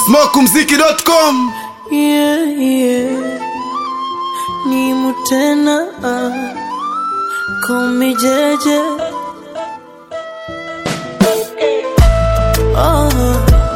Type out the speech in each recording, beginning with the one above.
smokumziki.com yeah, yeah. Ni mutena ah. Call me JJ oh.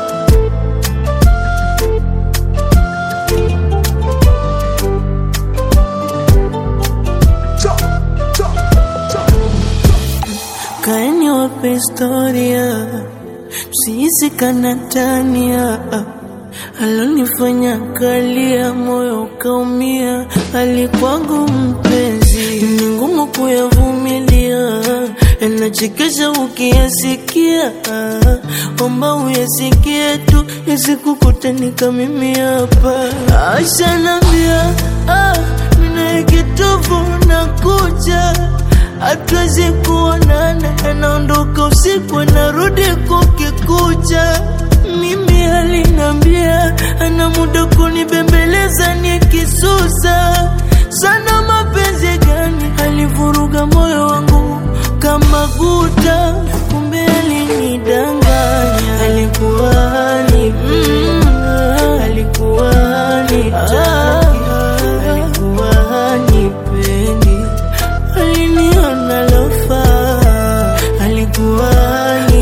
Kaeni wape historia msihisi kanatania alonifanya kalia moyo ukaumia, alikwangu mpenzi, ni ngumu kuyavumilia, yanachekesha ukiyasikia, omba uyasikie tu, yasikukutanika mimi hapa. Aisha nambia, ah, mina kitovu na kuja hatuwezi kuonana, anaondoka usiku, anarudi kukikucha mimi alinambia ana muda kunibembeleza nikisusa sana. Mapenzi gani alivuruga moyo wangu kama guta, kumbe alinidanganya. Alikuwa ni mm, alikuwa ni taki, alikuwa ni pendi, aliniona lofa, alikuwa ni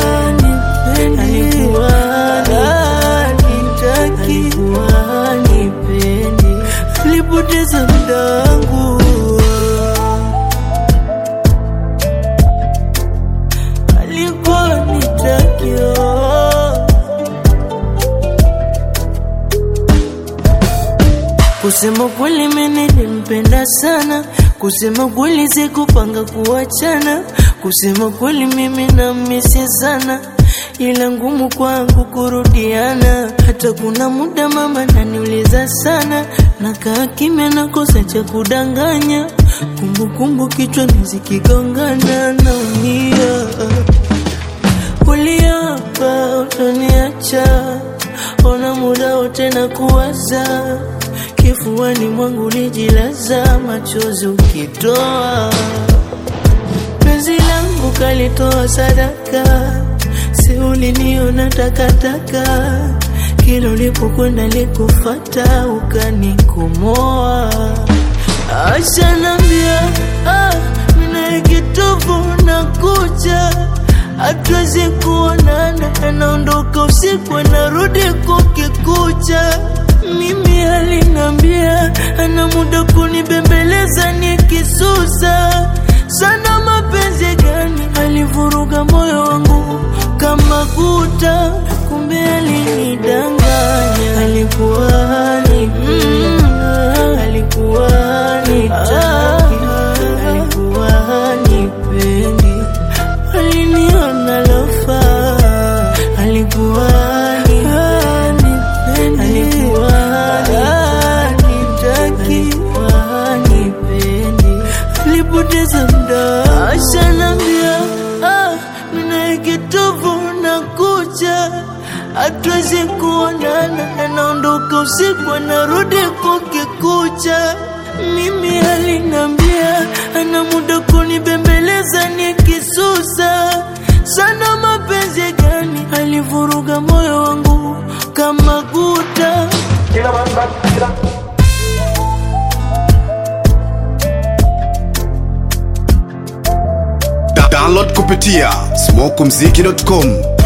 alikuwa nitaki, alikuwa nipendi, alipoteza muda wangu, alikuwa nitaki oh. Kusema kweli mimi nilimpenda sana, kusema kweli sikupanga kuachana, kusema kweli mimi namisi sana, ila ngumu kwangu kurudiana. Hata kuna muda mama naniuliza sana, nakaa kimya, nakosa cha kudanganya, kumbukumbu kichwani zikigongana, naumia. Uliapa utaniacha, ona muda wote na kuwaza kifuani mwangu lijilaza, machozi ukitoa, penzi langu kalitoa sadaka, si uliniona takataka, kila ulipokwenda likufata, ukanikomoa. Acha nambia, ah, mina kitovu na kucha hatuwezi kuonana, anaondoka usiku, anarudi kukikucha. Mimi alinambia ana muda kunibembeleza nikisusa sana. Mapenzi gani alivuruga moyo wangu kama guta, kumbe alinidanganya. Alikuwa ni mm, alikuwa ni taki, alikuwa ni pendi, aliniona lofa, alikuwa ni alikuwa nitaki, alikuwa nipendi, alipoteza muda. Acha nambia, ah, mina kitovu na kucha, hatuwezi kuonana, anaondoka usiku, anarudi kukikucha. Mimi alinambia ana muda kunibembeleza nikisusa sana. Mapenzi gani alivuruga moyo wangu kama guta Da- download kupitia smokumziki.com